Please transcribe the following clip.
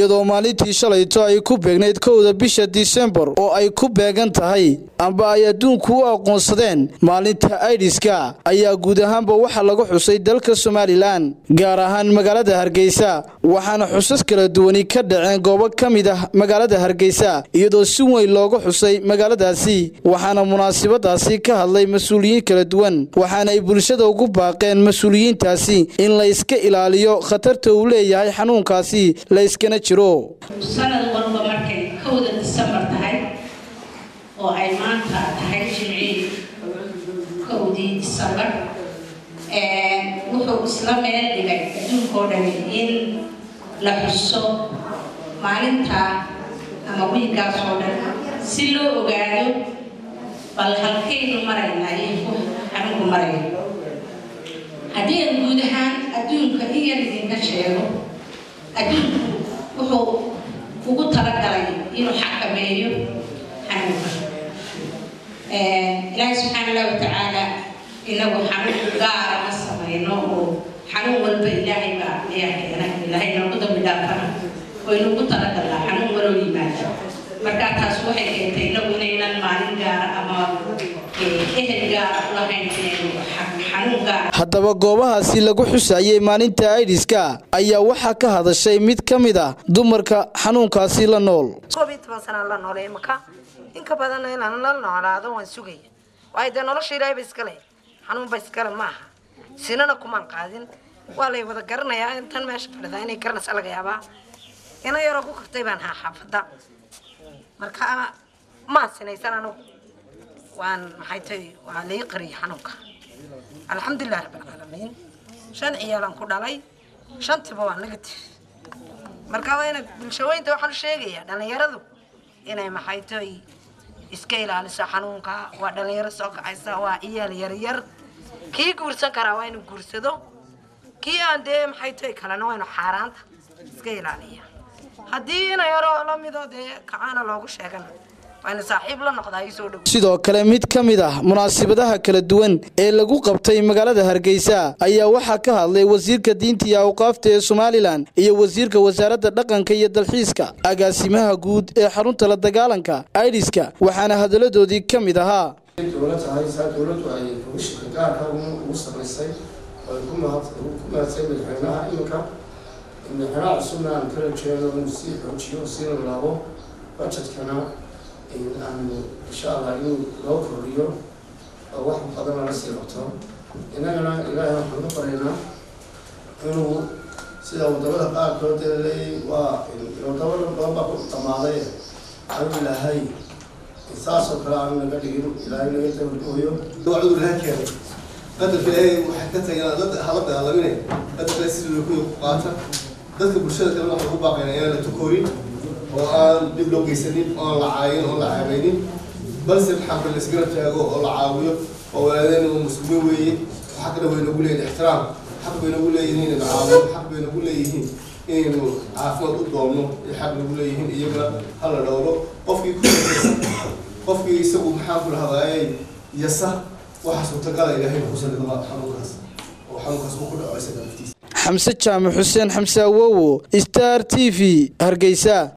iyadoo maalintii shalayto ay ku beegnayd kowda bisha disembar oo ay ku beegan tahay amba ay adduunku u aqoonsadeen maalinta aidiska ayaa guud ahaanba waxaa lagu xusay dalka somalilan gaar ahaan magaalada hargeysa waxaana xusas kala duwani ka dhaceen goobo ka mid ah magaalada hargeysa iyadoo si weyn looga xusay magaaladaasi waxaana munaasabadaasi ka hadlay mas-uuliyiin kala duwan waxaana ay bulshada ugu baaqeen mas-uuliyiintaasi in la iska ilaaliyo khatarta uu leeyahay xanuunkaasi la yskana jiro sanad walba markay kowda disembar tahay oo ay maanta tahay jimcii kowdii disembar wuxuu isla meel dhigay adduunkao dhani in la xuso maalintaa ama wiilkaas oo dhan si loo ogaado bal halkaynu maraynaa iyo xanuunku maraya haddii aan guud ahaan adduunka in yar idinka sheego adduunku wuxuu ugu talagalay inuu xakameeyo xanuunka ilaahay subxaana allah watacaala inagu xanuun gaara ma samayno oo xanuun walba ilaahay baa ayaa keena ilaahay noogu dambi dhaafana oo inugu talagalaa xanuun waloo yimaada marka taas waxay keentay inagu inaynan maalin gaara ama ehel gaara ulahayn inaynu xanuun gaara haddaba goobahaasi lagu xusayey maalinta aidiska ayaa waxaa ka hadashay mid ka mid ah dumarka xanuunkaasi la nool koob iyo toban sanaan la noolay imaka inka badanna inaan la noolaado waan sugaya waayo dee nolosha ilaahay ba iskale xanuunba iskale ma aha sinana kumaan qaadin waa lay wada garanayaa intan meesha fadhidaa inay garanaysa laga yaabaa ina yaroo ku kartay baan haa xaafada marka maan sinaysan anugu waan maxay tahay waa lii qariyay xanuunka alxamdulilah rabbilcaalamiin shan ciyaalaan ku dhalay shantiba waa negative marka waa ina bulshaweynta waxaan sheegayaa dhalinyaradu inay maxay tahay iska ilaaliso xanuunka waa dhalinyaro soo kacaysa waa ciyaal yaryar kii guursan karaa waa inuu guursado kii aan dee maxay tahay kalena waa inu xaaraanta iska ilaaliya haddii ina yaroo lamidoo dee kacaana loogu sheegana sidoo kale mid ka mid ah munaasabadaha kala duwan ee lagu qabtay magaalada hargeysa ayaa waxaa ka hadlay wasiirka diinta iyo awqaafta ee somalilan iyo wasiirka wasaaradda dhaqanka iyo dalxiiska agaasimaha guud ee xarunta la dagaalanka aidiska waxaana hadaladoodii ka mid ahaa dowlad tahay saa dowladdu ay komishinka gaarka ugu samaysay oo ay ku mahadsay madaxweynaha iminka madaxweynaha cusubna aan kala jeedo inuu sii xoojiyo siina laabo bajetkana aanu insha allah inuu loo kordhiyo oo wax badan lala sii qabto innagana ilaahay waxaan ka baraynaa inuu sida wadamada qaarkood ee leeyay waa wadamada badan baa ku dhamaaday anu ilaahay saasoo kale aanu naga dhigin ilaahay naga dabadooyo waa cudur ilaha keenay qadarka ilaahay waxay ka tagayaan hala dagaalamine qadarka ilaahay sidii lakuya ku qaata dadka bulshada kalena waxaan ugu baaqaynaa inaan la tukoorin oo aan dib loo geysanin oon la caayin oon la caabaynin balse maxaa la isgara taago oo la caawiyo oo walaadeen oo muslimiin weeye xaqna way nagu leeyihin ixtiraam xaq bay nagu leeyihiin inaynu caawiyo xaq bay nagu leeyihiin inaynu caafimaad u doonno iyo xaq nagu leeyihiin iyagana hala dhowro qofkii ku qofkii isagu maxaa ku lahadaayay yasa waxa suurtagala ilaahay ku salidaba xanuunkaas oo xanuunkaas uu ku dhaco isaga naftiisa xamse jaamac xuseen xamse awowo star t v hargeysa